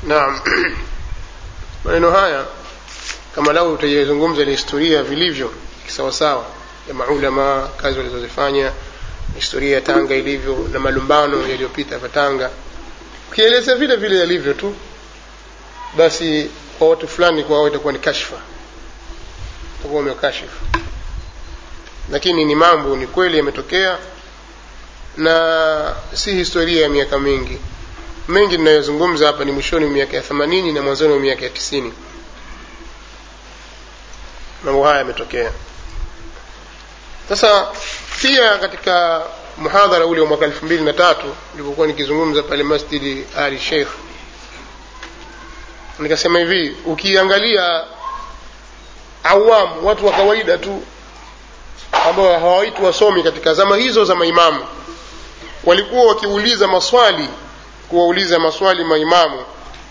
naam maneno haya kama lau utayazungumza ni historia vilivyo kisawasawa ya maulama kazi walizozifanya historia ya tanga ilivyo na malumbano yaliyopita hapa tanga ukieleza vile vile yalivyo tu basi kwa watu fulani kwa wao itakuwa ni kashfa utakuwa umekashifu lakini ni mambo ni kweli yametokea na si historia ya miaka mingi mengi ninayozungumza hapa ni mwishoni mwa miaka ya themanini na mwanzoni mwa miaka ya tisini mambo haya yametokea sasa pia katika muhadhara ule wa mwaka elfu mbili na tatu nilipokuwa nikizungumza pale masjidi ali sheikh nikasema hivi ukiangalia awamu watu wa kawaida tu ambao hawaitwi wasomi katika zama hizo za maimamu walikuwa wakiuliza maswali kuwauliza maswali maimamu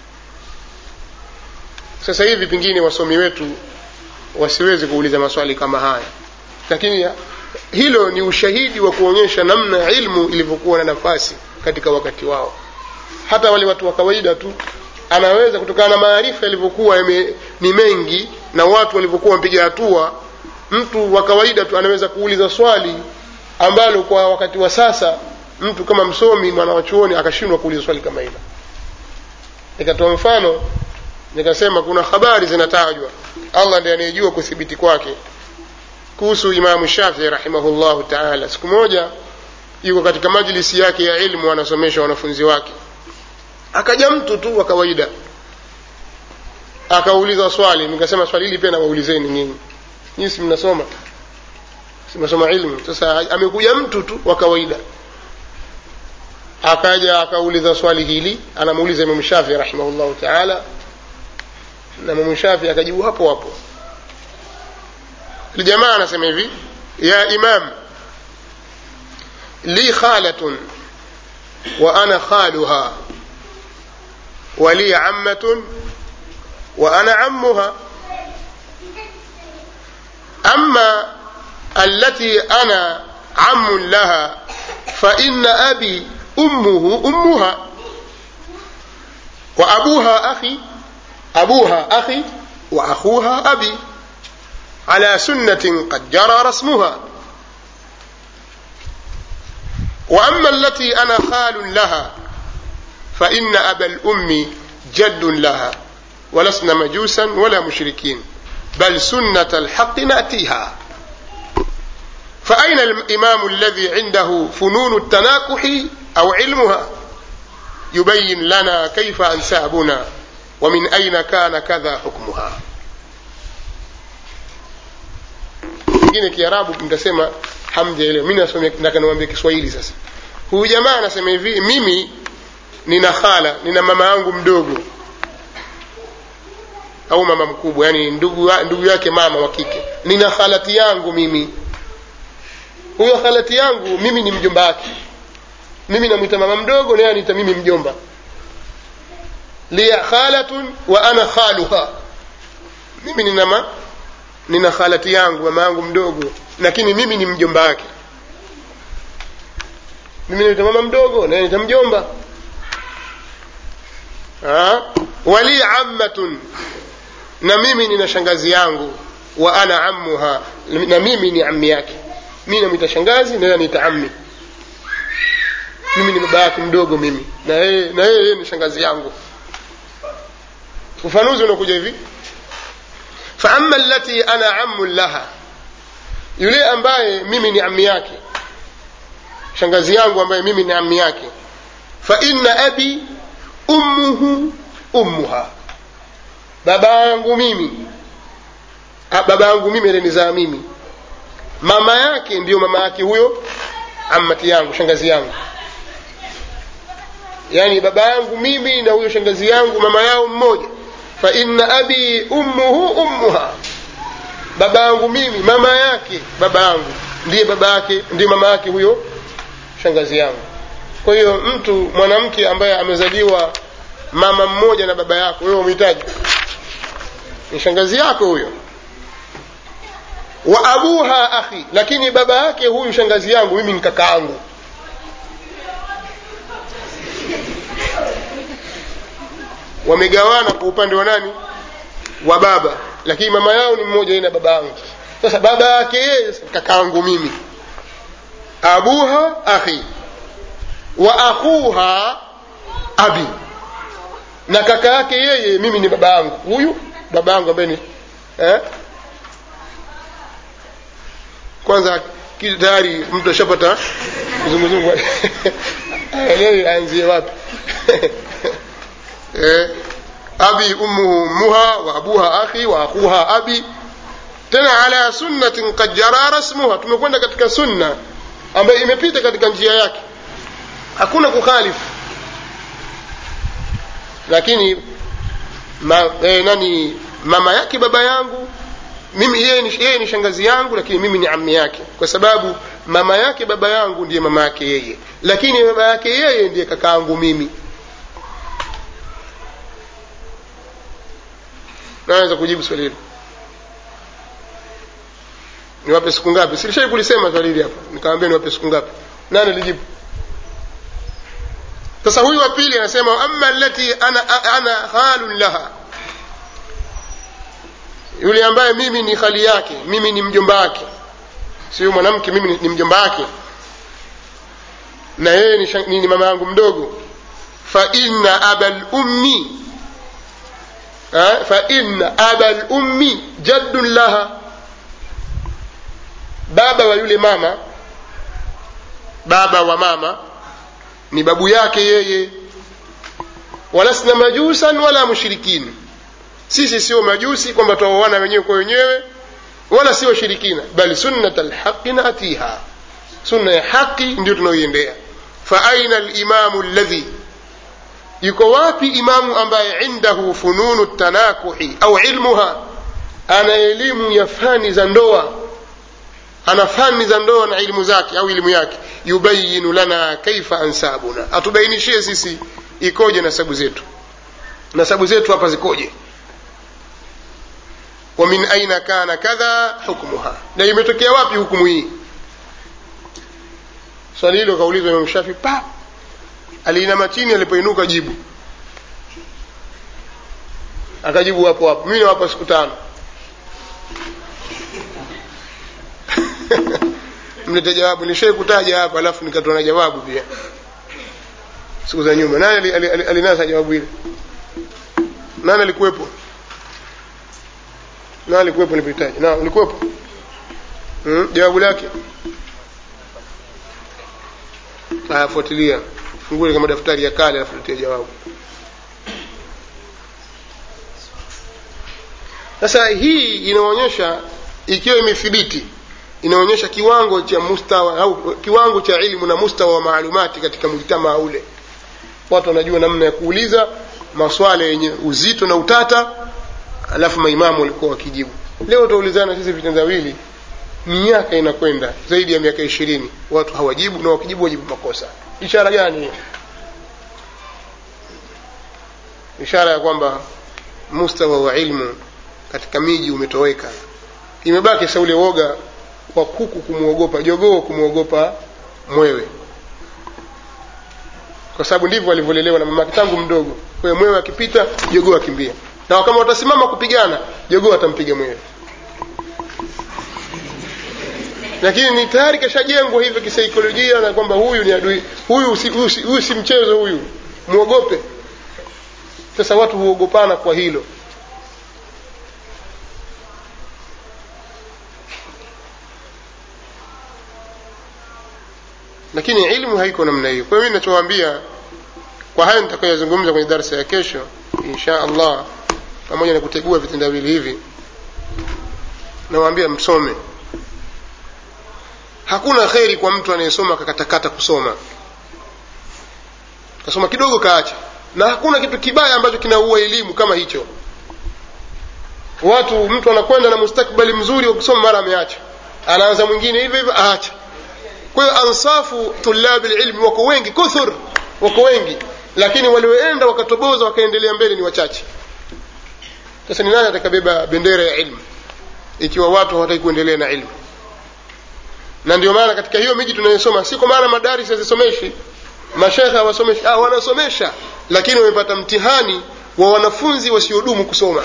sasa hivi pengine wasomi wetu wasiwezi kuuliza maswali kama haya lakini hilo ni ushahidi wa kuonyesha namna ilmu ilivyokuwa na nafasi katika wakati wao hata wale watu wa kawaida tu anaweza kutokana na maarifa yalivyokuwa ni mengi na watu walivyokuwa wamepiga hatua mtu wa kawaida tu anaweza kuuliza swali ambalo kwa wakati wa sasa mtu kama msomi mwana wa chuoni akashindwa kuuliza swali kama hilo nikatoa mfano nikasema kuna habari zinatajwa allah ndiye anayejua kuthibiti kwake kuhusu imamu shafii rahimahullahu taala siku moja yuko katika majlisi yake ya ilmu anasomesha wanafunzi wake akaja mtu tu wa kawaida akauliza swali nikasema swali hili pia nawaulizeni nyinyi nyinyi si mnasoma si mnasoma ilmu sasa amekuja mtu tu wa kawaida akaja akauliza swali hili anamuuliza imamu shafii rahimahullahu taala na imamu shafii akajibu hapo hapo الجماعة anasema hivi ya imam li khalatun wa ana khaluha wa li ammatun wa ana ammuha أما التي أنا عم لها فإن أبي أمه أمها وأبوها أخي أبوها أخي وأخوها أبي على سنة قد جرى رسمها وأما التي أنا خال لها فإن أبا الأم جد لها ولسنا مجوسا ولا مشركين بل سنة الحق نأتيها فأين الإمام الذي عنده فنون التناكح أو علمها يبين لنا كيف أنسابنا ومن أين كان كذا حكمها pengine kiarabu mtasema hamjaelewa mi nataka niwambie kiswahili sasa huyu jamaa anasema hivi mimi nina khala nina mama yangu mdogo au mama mkubwa yani ndugu, ndugu yake mama wa kike nina khalati yangu mimi huyo khalati yangu mimi ni mjomba wake mimi namwita mama mdogo naye aniita mimi mjomba liya khalatun wa ana khaluha mimi nina ma nina khalati yangu mama yangu mdogo lakini mimi ni mjomba wake mimi naita mama mdogo naye nita mjomba wali ammatun na mimi nina shangazi yangu wa ana ammuha na mimi ni ammi yake mi namwita shangazi naye aniita ammi mimi ni baba yake mdogo mimi na yeye na yeye ni shangazi yangu ufanuzi unakuja hivi faama allati ana ammu laha yule ambaye mimi ni ammi yake shangazi yangu ambaye mimi ni ammi yake fa inna abi ummuhu ummuha baba yangu mimi baba yangu mimi alinizaa mimi mama yake ndiyo mama yake huyo ammati yangu shangazi yangu yaani baba yangu mimi na huyo shangazi yangu mama yao mmoja fa inna abi ummuhu ummuha baba yangu mimi mama yake baba yangu ndiye baba yake ndiye mama yake huyo shangazi yangu kwa hiyo mtu mwanamke ambaye amezaliwa mama mmoja na baba yako wewe umhitaji ni shangazi yako huyo wa abuha akhi lakini baba yake huyu shangazi yangu mimi ni kaka yangu wamegawana kwa upande wa nani wa baba lakini mama yao ni mmoja yeye na baba yangu sasa baba yake yeye kakaangu mimi abuha akhi wa akhuha abi na kaka yake yeye mimi ni baba yangu huyu baba yangu ambaye ni eh? kwanza ki- tayari mtu ashapata kizunguzungu aelewi aanzie wapi eh? abi ummuhu ummuha wa abuha akhi wa akhuha abi tena ala sunnatin qad jara rasmuha tumekwenda katika sunna ambayo imepita katika njia yake hakuna kukhalifu lakini ma, eh, nani mama yake baba yangu mimi yeye ni, yeye ni shangazi yangu lakini mimi ni ammi yake kwa sababu mama yake baba yangu ndiye mama yake yeye lakini baba yake yeye ndiye kakaangu mimi naweza kujibu swali hilo niwape siku ngapi silishai kulisema swali hili hapa nikamwambia niwape siku ngapi nani alijibu sasa huyu wa pili anasema ama allati ana, ana halun laha yule ambaye mimi ni hali yake mimi ni mjomba wake sio mwanamke mimi ni, ni mjomba wake na yeye ni, shang- ni, ni mama yangu mdogo fa inna abal ummi ha? fa inna abal ummi jaddun laha baba wa yule mama baba wa mama ni babu yake yeye walasna majusan wala mushrikin sisi sio majusi kwamba twaoana wenyewe kwa wenyewe wala sio shirikina bali sunnat alhaqi natiha sunna ya haqi ndio tunaoiendea fa aina alimamu alladhi yuko wapi imamu ambaye indahu fununu tanakuhi au ilmuha ana elimu ya fani za ndoa ana fani za ndoa na ilmu zake au elimu yake yubayinu lana kaifa ansabuna atubainishie sisi ikoje nasabu zetu nasabu zetu hapa zikoje wa min aina kana kadha hukmuha na imetokea wapi hukumu hii swali hilo kaulizwa imam shafi pa aliinama chini alipoinuka jibu akajibu hapo hapo mimi nawapa siku tano mlete jawabu nishai kutaja hapa alafu nikatoa na jawabu pia siku za nyuma nani ali- ali- ali- alinasa jawabu hili nani alikuwepo nani alikuwepo nilipohitaji na ulikuwepo hmm? jawabu lake haya fuatilia fungule kama daftari ya kale alafu letea jawabu sasa hii inaonyesha ikiwa imethibiti inaonyesha kiwango cha mustawa au kiwango cha ilmu na mustawa wa maalumati katika mujtamaa ule watu wanajua namna ya kuuliza maswala yenye uzito na utata alafu maimamu walikuwa wakijibu leo utaulizana sisi vitendawili miaka inakwenda zaidi ya miaka ishirini watu hawajibu na wakijibu wajibu makosa ishara gani hiyo ishara ya kwamba mustawa wa ilmu katika miji umetoweka imebaki sa ule woga wa kuku kumwogopa jogoo kumwogopa mwewe kwa sababu ndivyo alivyolelewa na mamake tangu mdogo kwa hiyo mwewe akipita jogoo akimbia na kama watasimama kupigana jogoo atampiga mwewe lakini ni tayari kashajengwa hivyo kisaikolojia na kwamba huyu ni adui huyu si, huyu si, huyu si mchezo huyu mwogope sasa watu huogopana kwa hilo lakini ilmu haiko namna hiyo kwa hiyo mimi ninachowaambia kwa hayo nitakayozungumza kwenye darsa ya kesho insha allah pamoja na kutegua vitendawili hivi nawaambia msome hakuna kheri kwa mtu anayesoma akakatakata kusoma kasoma kidogo kaacha na hakuna kitu kibaya ambacho kinaua elimu kama hicho watu mtu anakwenda na mustakbali mzuri wa kusoma mara ameacha anaanza mwingine hivyo hivyo aacha kwa hiyo ansafu tulabi lilmi wako wengi kuthur wako wengi lakini walioenda wakatoboza wakaendelea mbele ni wachache sasa ni nani atakabeba bendera ya ilmu ikiwa watu hawataki kuendelea na ilmu na ndio maana katika hiyo miji tunayosoma si kwa maana madaris hazisomeshi mashekhe hawasomeshi ah, wanasomesha lakini wamepata mtihani wa wanafunzi wasiodumu kusoma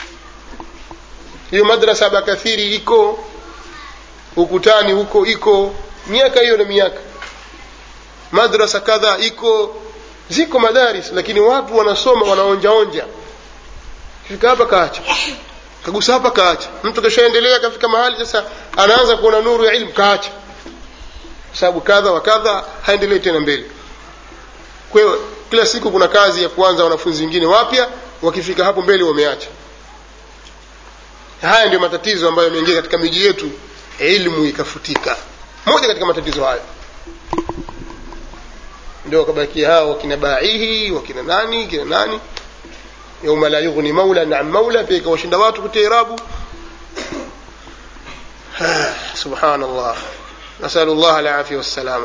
hiyo madrasa bakathiri iko ukutani huko iko miaka hiyo na miaka madrasa kadhaa iko ziko madaris lakini watu wanasoma wanaonjaonja fika hapa kaacha kagusa hapa kaacha mtu kashaendelea kafika mahali sasa anaanza kuona nuru ya ilmu kaacha sababu kadha wa kadha haendelee tena mbele kwa hiyo kila siku kuna kazi ya kuanza wanafunzi wengine wapya wakifika hapo mbele wameacha haya ndio matatizo ambayo yameingia katika miji yetu ilmu ikafutika moja katika matatizo hayo ndio wakabakia hao wakina baihi wakina nani kina nani yauma la yughni maula an maula pia ikawashinda watu kutia irabu subhanallah nasalu llah alafia wassalama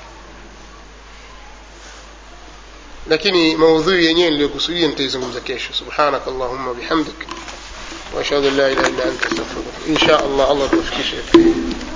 lakini maudhui yenyewe niliyokusudia nitaizungumza kesho subhanaka allahumma bihamdik واشهد ان لا اله الا انت استغفرك ان شاء الله الله توفيق